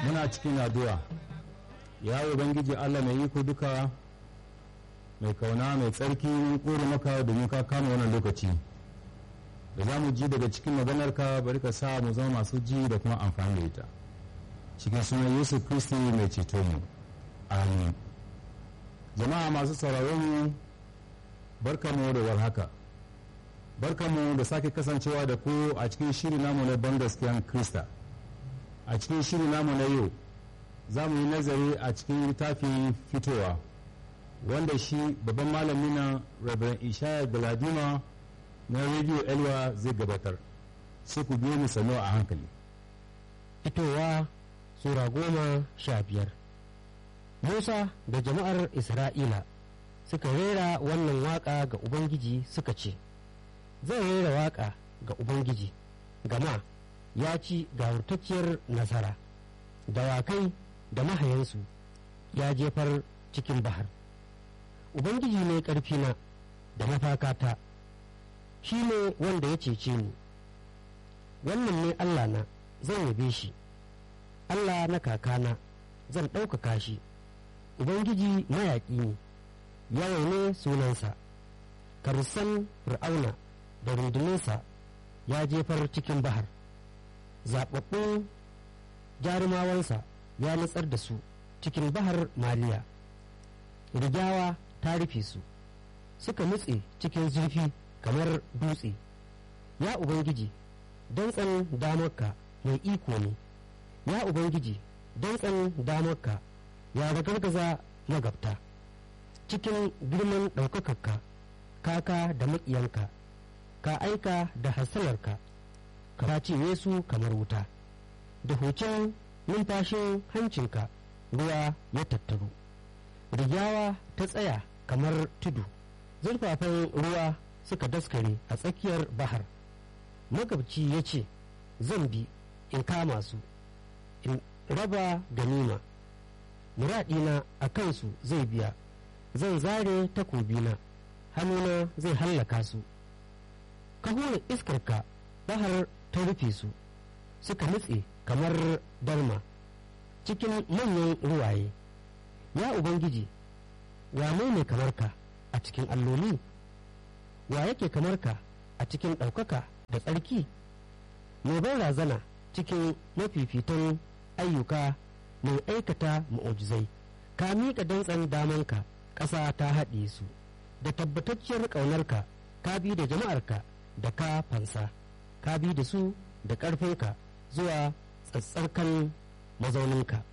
muna cikin addu'a ya ubangiji allah mai iko duka mai kauna mai tsarki mun kore maka domin ka kama wannan lokaci da za mu ji daga cikin maganarka bari ka sa mu zama masu ji da kuma amfani da ita cikin sunan yesu kristi mai ceto mu amin jama'a masu sauraron mu barkamu da warhaka barkamu da sake kasancewa da ku a cikin shiri namu na ban gaskiyan krista a cikin shiri namu na yau za mu yi nazari a cikin littafin fitowa wanda shi babban malami na Reverend Ishaya Galadima na Radio Elwa zai gabatar sai ku biyo mu sanu a hankali. Fitowa Sura goma sha biyar Musa da jama'ar Isra'ila suka rera wannan waƙa ga Ubangiji suka ce, Zan rera waƙa ga Ubangiji, gama ya ci gawurtacciyar nasara, dawakai da mahayansu ya jefar cikin bahar. Ubangiji ne ƙarfina da mafakata, shi ne wanda ya cece ni, wannan ne Allah na zan yabe shi, Allah na kakana zan ɗaukaka shi, Ubangiji mayaƙi ne, yawa ne sunansa, karusan fir'auna da rundunansa ya jefar cikin bahar, zaɓaɓɓun jarumawansa ya nutsar da su cikin bahar maliya. Rigawa ta rufe su suka nutse cikin zurfi kamar dutse ya ubangiji dantsan damarka mai iko ne ya ubangiji dantsan damarka ya ragargaza magabta cikin girman ɗaukakarka kaka da maƙiyanka ka aika da hasalarka ka cinye su kamar wuta da hucin numfashin hancinka ruwa ya tattaru rigyawa ta tsaya kamar tudu zurfafan ruwa suka daskare a tsakiyar bahar magabci ya ce zan bi in kama su in raba ganima muradina a kansu zai biya zan zare takobina hannuna zai hallaka su ka hura iskarka bahar ta rufe su suka nutse kamar dalma cikin manyan ruwaye ya ubangiji wane ne kamar ka a cikin alloli wa yake kamar ka a cikin ɗaukaka da tsarki mai ban razana cikin mafifitan ayyuka mai aikata ma'ujizai ka miƙa dantsan damanka ƙasa ta haɗe su da tabbatacciyar ƙaunarka ka bi da jama'arka da ka fansa ka bi da su da ƙarfinka zuwa tsatsarkan mazauninka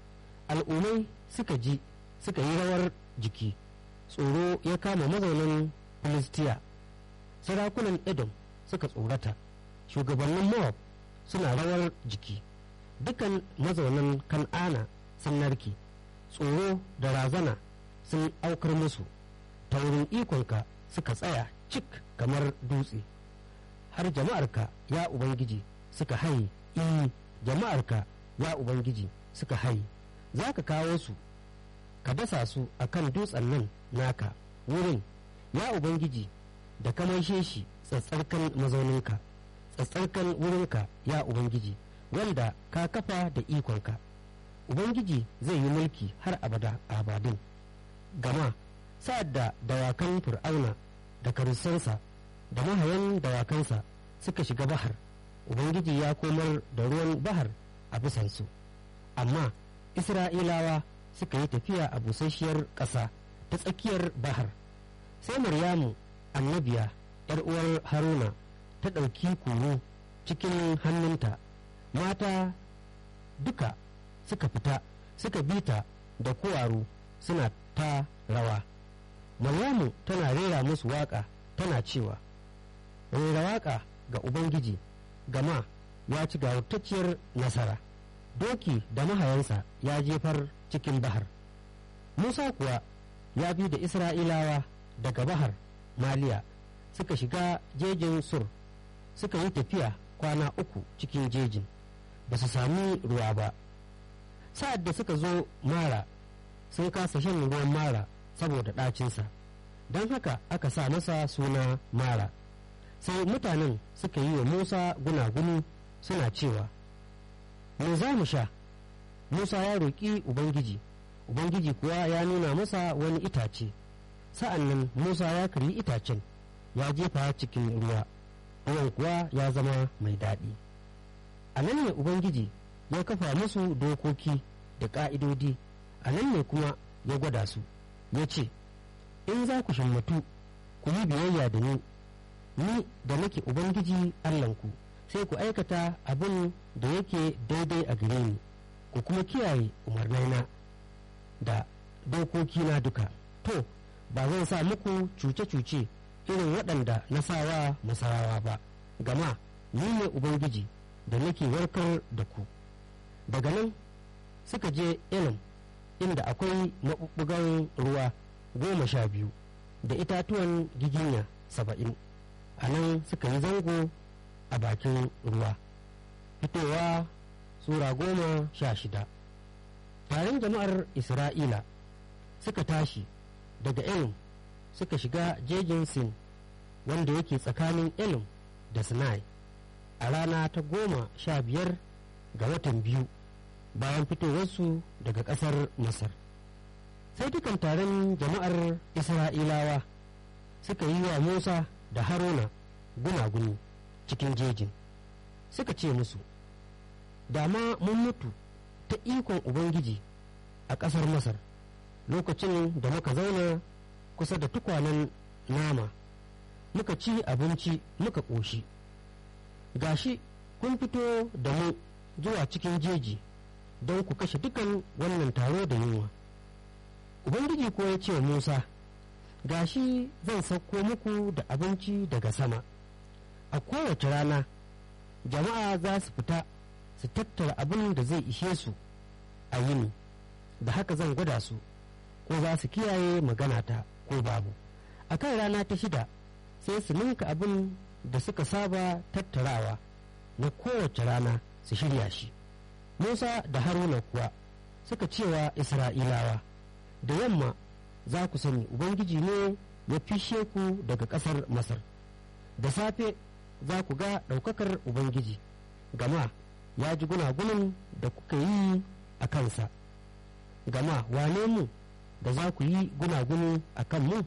al'ummai suka ji suka yi rawar jiki tsoro ya kama mazaunin filistiya sarakunan edom suka tsorata shugabannin moab suna rawar jiki dukan mazaunan kan'ana sun narke tsoro da razana sun aukar musu ta wurin ikonka suka tsaya cik kamar dutse har jama'arka ya ubangiji suka haye iyi jama'arka ya ubangiji suka haye za ka kawo su ka dasa su a kan dutsen nan naka wurin ya ubangiji da ka maishe shi tsatsarkan mazauninka tsatsarkan wurinka ya ubangiji wanda ka kafa da ikonka ubangiji zai yi mulki har abada abadin gama sa'ad da dawakan fir'auna da karusansa da mahayan dawakansa suka shiga bahar ubangiji ya komar da ruwan bahar a bisansu amma isra'ilawa suka yi tafiya a busasshiyar ƙasa ta tsakiyar bahar sai maryamu annabiya yar uwar haruna ta ɗauki kunu cikin hannunta mata duka suka fita suka bita da kuwaru suna ta rawa maryamu tana rera musu waƙa tana cewa rera waƙa ga ubangiji gama ya ci gawurtacciyar nasara doki da mahayansa ya jefar cikin bahar musa kuwa ya bi da isra'ilawa daga bahar maliya suka shiga jejin sur suka yi tafiya kwana uku cikin jejin ba su sami ruwa ba sa'ad da suka zo mara sun kasa shan ruwan mara saboda ɗacinsa don haka aka sa masa suna mara sai mutanen suka yi wa musa gunaguni suna cewa me za mu sha musa ya roƙi ubangiji ubangiji kuwa ya nuna masa wani itace sa'an nan musa ya karyi itacen ya jefa cikin ruwa ruwan kuwa ya zama mai daɗi a nan ne ubangiji ya kafa musu dokoki da ƙa'idodi a nan ne kuma ya gwada su ya ce in za ku shammatu ku yi biyayya da ni ni da nake ubangiji allahnku sai ku aikata abin da yake daidai a gare ni ku kuma kiyaye umarnaina da dokokina duka to ba zan sa muku cuce-cuce irin waɗanda na sawa masarawa ba gama ni ne ubangiji da nake warkar da ku daga nan suka je elam inda akwai maɓuɓɓugan ruwa goma sha biyu da itatuwan giginya saba'in a nan suka yi zango a bakin ruwa fitowa sura goma sha shida taron jama'ar isra'ila suka tashi daga elim suka shiga jejin sin wanda yake tsakanin elim da sinai a rana ta goma sha biyar ga watan biyu bayan fitowarsu daga ƙasar masar sai dukan taron jama'ar isra'ilawa suka yi wa musa da haruna gunaguni cikin jejin suka ce musu dama mun mutu ta ikon ubangiji a ƙasar masar lokacin da muka zauna kusa da tukwanen nama muka ci abinci muka ƙoshi gashi kun fito da mu zuwa cikin jeji don ku kashe dukan wannan taro da yunwa ubangiji ko ya ce musa gashi zan sauko muku da abinci daga sama a kowace rana jama'a za su fita su tattara abin da zai ishe su a yini da haka zan gwada su ko za su kiyaye maganata ko babu a kan rana ta shida sai su ninka abin da suka saba tattarawa na kowace rana su shirya shi musa da haruna kuwa suka cewa isra'ilawa da yamma za ku sani ubangiji ne ya fishe ku daga ƙasar masar da safe za ku ga ɗaukakar ubangiji gama ya ji gunagunin da kuka yi a kansa gama wane mu da za ku yi gunaguni a kan mu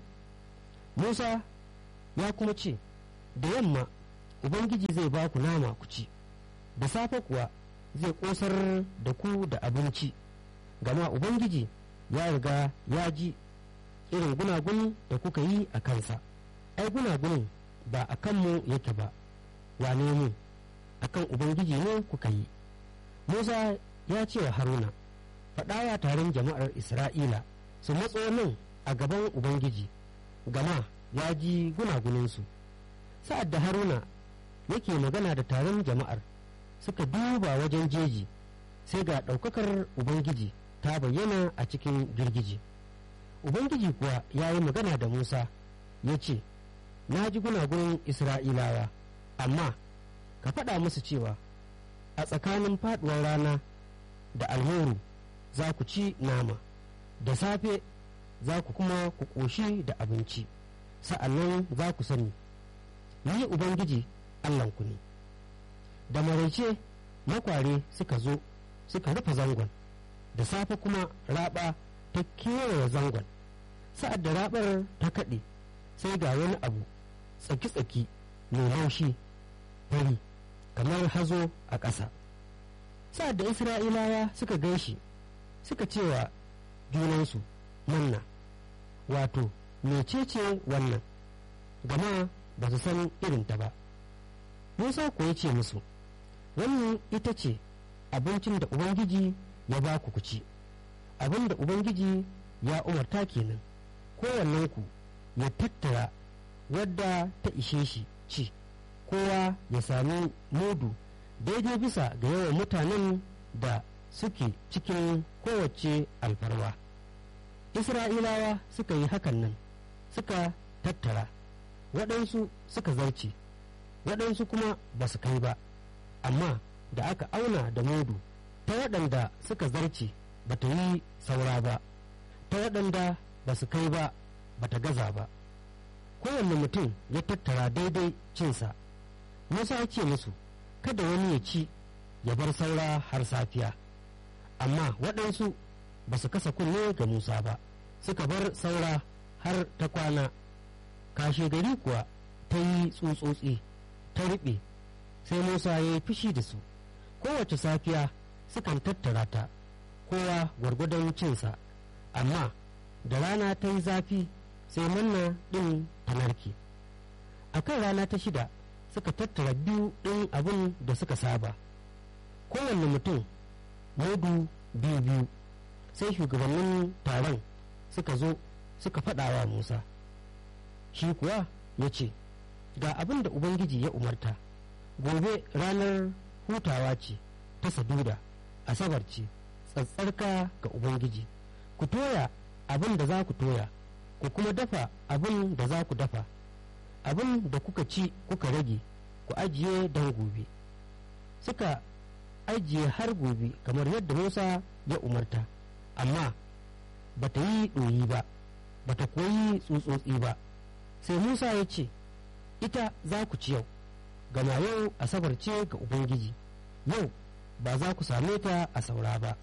musa ya kuma ce da yamma ubangiji zai ba ku nama ku ci da safe kuwa zai ƙosar da ku da abinci gama ubangiji ya riga ya ji irin gunaguni da kuka yi a kansa ai gunagunin ba a kanmu yake ba wane mu a kan ubangiji ne kuka yi musa ya ce wa haruna faɗawa taron jama'ar isra'ila su matso nan a gaban ubangiji gama ya ji gunaguninsu sa'ad da haruna yake magana da taron jama'ar suka duba wajen jeji sai ga ɗaukakar ubangiji ta bayyana a cikin girgije ubangiji kuwa ya yi magana da musa ya ce na ji gunagunin isra'ilawa amma ka faɗa musu cewa a tsakanin faɗuwar rana da alhoro za ku ci nama da safe za ku kuma ku ƙoshi da abinci sa'annan za ku sani ni ubangiji allahnku ne da maraice makware suka zo suka rufe zangon da safe kuma raba ta kewaye zangon sa'ad da rabar ta kaɗe sai ga wani abu tsaki-tsaki mai laushi fari kamar hazo a ƙasa sa'ad da isra'ilawa suka gan shi suka cewa junansu manna wato mecece wannan gama ba su san irinta ba musa ko ya ce musu wannan ita ce abincin da ubangiji ya ba ku ci abin da ubangiji ya umarta kenan kowannenku ya tattara wadda ta ishe shi ci kowa ya sami mudu daidai bisa ga yawan mutanen da suke cikin kowace alfarwa isra'ilawa suka yi hakan nan suka tattara waɗansu suka zarce waɗansu kuma ba su kai ba amma da aka auna da mudu ta waɗanda suka zarce ba ta yi saura ba ta waɗanda ba su kai ba ba ta gaza ba kowanne mutum ya tattara daidai cinsa musa ya ce musu kada wani ya ci ya bar saura har safiya amma waɗansu ba su kasa kunne ga musa ba suka bar saura har ta kwana kashe gari kuwa ta yi tsutsotsi ta riɓe sai musa ya yi fushi da su kowace safiya sukan tattara ta kowa gwargwadon cinsa amma da rana ta yi zafi sai manna ɗin ta narke a kan rana ta shida suka tattara biyu ɗin abin da suka saba kowanne mutum mudu biyu biyu sai shugabannin taron suka zo suka faɗawa musa shi kuwa ya ce ga abin da ubangiji ya umarta gobe ranar hutawa ce ta saduda asabar ce tsatsarka ga ubangiji ku toya abin da za ku toya ku kuma dafa abin da za ku dafa abin da kuka ci kuka rage ku ajiye don gobe suka ajiye har gobe kamar yadda musa ya umarta amma ba ta yi ɗoyi ba ba ta koyi tsutsotsi ba sai musa ya ce ita za ku ci yau gama yau asabar ce ga ubangiji yau ba za ku same ta a saura ba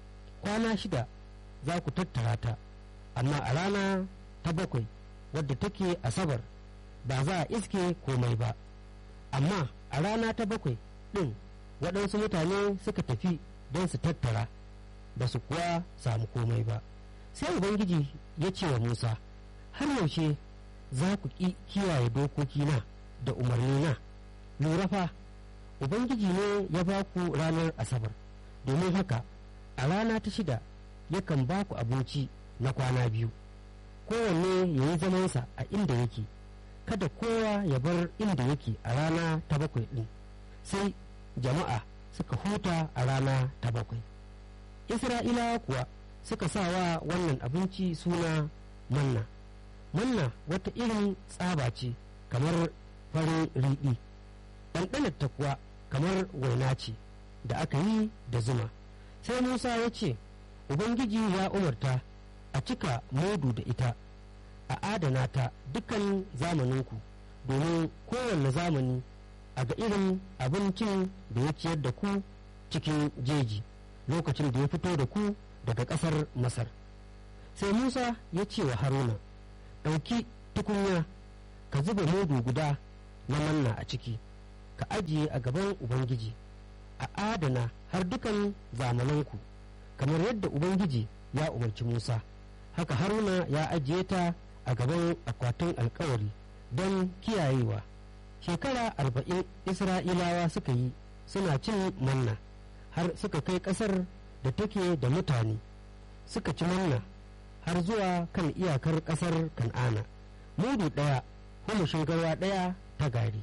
kwana shida za ku tattara ta amma a rana ta bakwai wadda take asabar ba za a iske komai ba amma a rana ta bakwai ɗin waɗansu mutane suka tafi don su tattara ba su kuwa samu komai ba sai ubangiji ya ce wa musa har yaushe za ku ƙi kiyaye dokokina da umarnina lura fa ubangiji ne ya ba ku ranar asabar domin haka a rana ta shida yakan ba ku abinci na kwana biyu kowanne ya yi zamansa a inda yake kada kowa ya bar inda yake a rana ta bakwai ɗin sai jama'a suka huta a rana ta bakwai isra'ilawa kuwa suka sa wa wannan abinci suna manna manna wata irin tsaba ce kamar farin riɗi ɗanɗanarta kuwa kamar waina ce da aka yi da zuma sai musa ya ce ubangiji ya umarta a cika mudu da ita a adana ta dukkan zamaninku domin kowanne zamani a ga irin abincin da ya ciyar da ku cikin jeji lokacin da ya fito da ku daga ƙasar masar sai musa ya ce wa haruna ɗauki tukunya ka zuba mudu guda na manna a ciki ka ajiye a gaban ubangiji a adana har dukan zamananku kamar yadda ubangiji ya umarci musa haka haruna ya ajiye ta a gaban akwatin alkawari don kiyayewa shekara arba'in isra'ilawa suka yi suna cin manna har suka kai ƙasar da take da mutane suka ci manna har zuwa kan iyakar ƙasar kan'ana mudu ɗaya humushin garwa ɗaya ta gari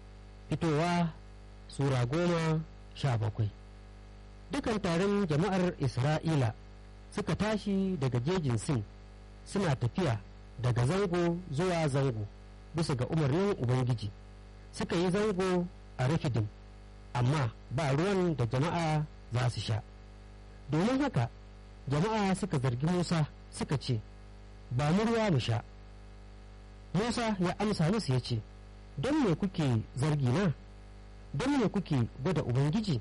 fitowa sura goma sha bakwai dukan taron jama'ar isra'ila suka tashi daga jejin sin suna tafiya daga zango zuwa zango bisa ga umarnin ubangiji suka yi zango a rafidim amma ba ruwan da jama'a za su sha domin haka jama'a suka zargi musa suka ce ba mu ruwa mu sha musa ya amsa musu ya ce don me kuke zargi na don me kuke gwada ubangiji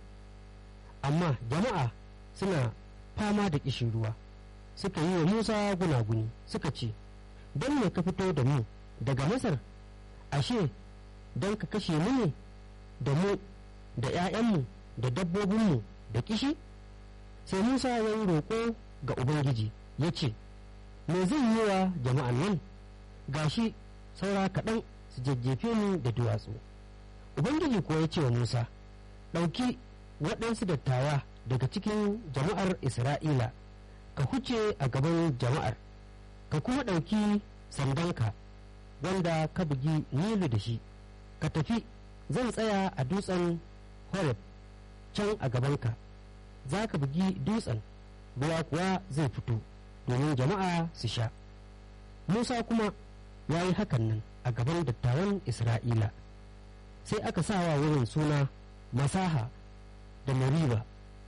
amma jama'a suna fama da kishin ruwa suka yi wa musa gunaguni suka ce don me ka fito da mu daga masar ashe don ka kashe mu ne da mu da 'ya'yanmu da dabbobinmu da kishi sai musa ya yi roƙo ga ubangiji ya ce me zan yi wa jama'an nan gashi saura kaɗan su jajjefe ni da duwatsu ubangiji kuwa ya ce wa musa ɗauki waɗansu dattawa daga cikin jama'ar isra'ila ka huce a gaban jama'ar ka kuma ɗauki sandanka wanda ka bugi nilu da shi ka tafi zan tsaya a dutsen horeb can a gabanka za ka bugi dutsen ruwa kuwa zai fito domin jama'a su sha musa kuma ya yi hakan nan a gaban dattawan isra'ila sai aka sawa wurin suna masaha da mariba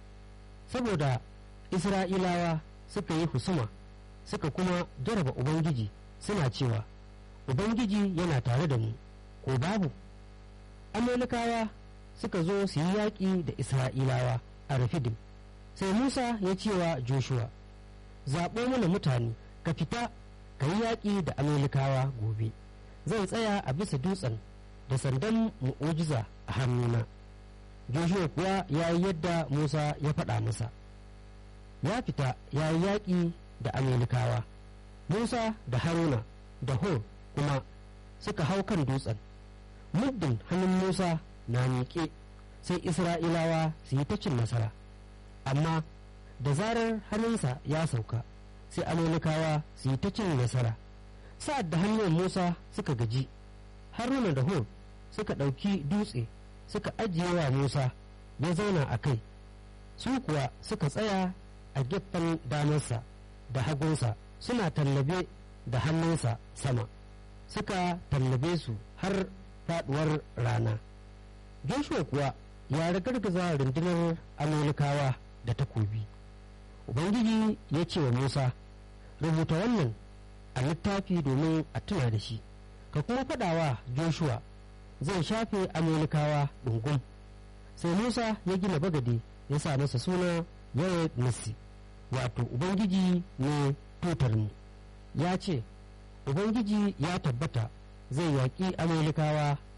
saboda isra'ilawa suka yi husuma suka kuma jaraba ubangiji suna cewa ubangiji yana tare da mu ko babu amalikawa suka zo su yi yaƙi da isra'ilawa a rafidim sai musa ya ce wa joshua zaɓo mana mutane ka fita ka yi yaƙi da amalikawa gobe zan tsaya a bisa dutsen da sandan mu'ujiza a hannuna joshua kuwa ya yi yadda musa ya faɗa masa ya fita ya yi yaƙi da amalikawa musa da haruna da hor kuma suka hau kan dutsen muddin hannun musa na miƙe sai isra'ilawa su yi ta cin nasara amma da zarar hannunsa ya sauka sai amalikawa su yi ta cin nasara sa'ad da hannun musa suka gaji haruna da hor suka ɗauki dutse suka ajiye wa musa ya zauna a kai su kuwa suka tsaya a gefen damarsa da hagunsa suna tallabe da hannunsa sama suka tallabe su har faduwar rana joshua kuwa ya ragargaza rundunar amalikawa da takobi ubangiji ya ce wa musa rubuta wannan a littafi domin a tuna da shi ka kuma faɗawa joshua zai shafe amalikawa ɗungum sai musa ya gina bagade ya sa masa suna yawon nasi wato ubangiji ne tutarmu ya ce ubangiji ya tabbata zai yaƙi amalikawa